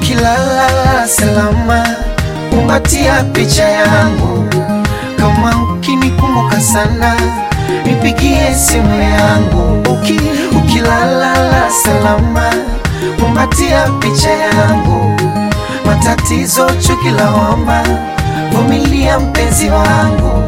ukilala salama, kumbatia picha yangu. Kama ukinikumbuka sana, nipigie simu yangu. Uki, ukilala salama, kumbatia picha yangu. Matatizo, chuki, lawama, vumilia mpenzi wangu.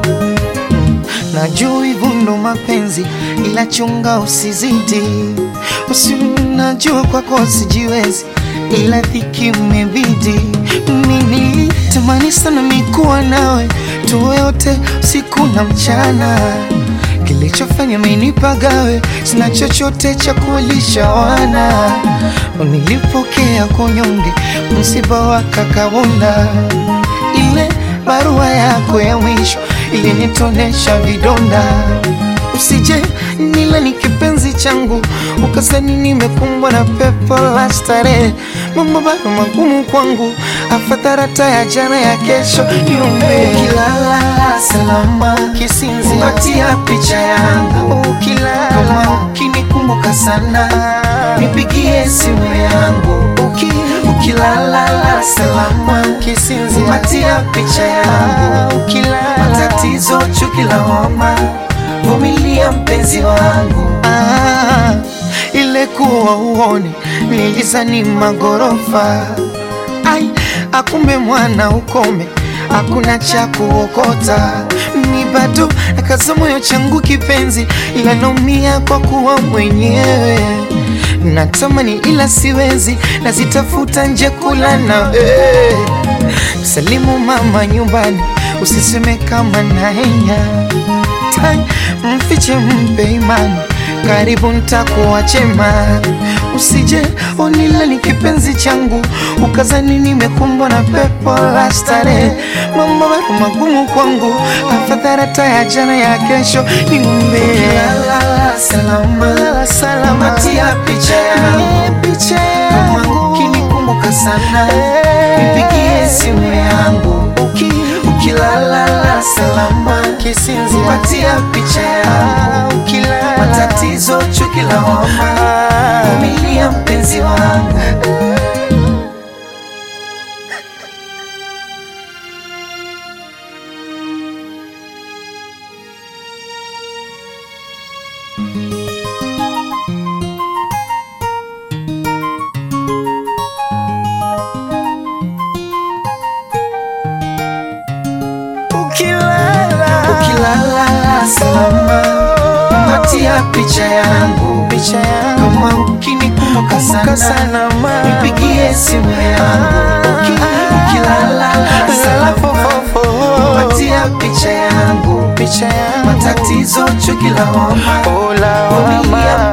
Najua hivyo ndo mapenzi, ila chunga usizidi. Usi najua kwako sijiwezi, ila dhiki umebidi. Mimi tamani sana mikuwa nawe, tuwe wote usiku na mchana. Kilichofanya minipagawe, sina chochote cha kulisha wana. Nilipokea kunyonge, msiba wa kakabunda, ile barua yako ya mwisho ilinitonesha vidonda. Usije nila ni kipenzi changu, ukasani nimekumbwa na pepo la starehe. Mambo bado magumu kwangu, afadhali ya jana ya kesho niombe. Ukilala salama, kisinzi kumbatia picha yangu. Ukilala kama ukinikumbuka sana, nipigie simu yangu. Uki, ukilala salama, kisinzi kumbatia picha yangu. Ukilala matatizo, chuki, lawama, vumilia mpenzi wangu. Ah, ile kuwa uone nilizani magorofa ai akumbe mwana ukome hakuna cha kuokota mi bado nakaza moyo changu kipenzi ila naumia kwa kuwa mwenyewe natamani ila siwezi nazitafuta nje kula na eh. salimu mama nyumbani usiseme kama naenya tai mfiche mpe imani karibu ntakuwa chema usije onila ni kipenzi changu ukazani nimekumbwa na pepo la starehe mambo bado magumu kwangu afadhali hata ya jana ya kesho niumbe salama salama tia picha yangu picha yangu ukinikumbuka sana nipigie simu yangu uki ukilala salama kisinzi patia picha yangu ukilala matatizo chuki lawama vumilia mpenzi wangu ukilala ukilala salama patia picha yangu picha yangu kama ukinikumbuka sana, sana nipigie simu yangu Uki, ukilala salama patia picha yangu picha yangu matatizo chuki lawama vumilia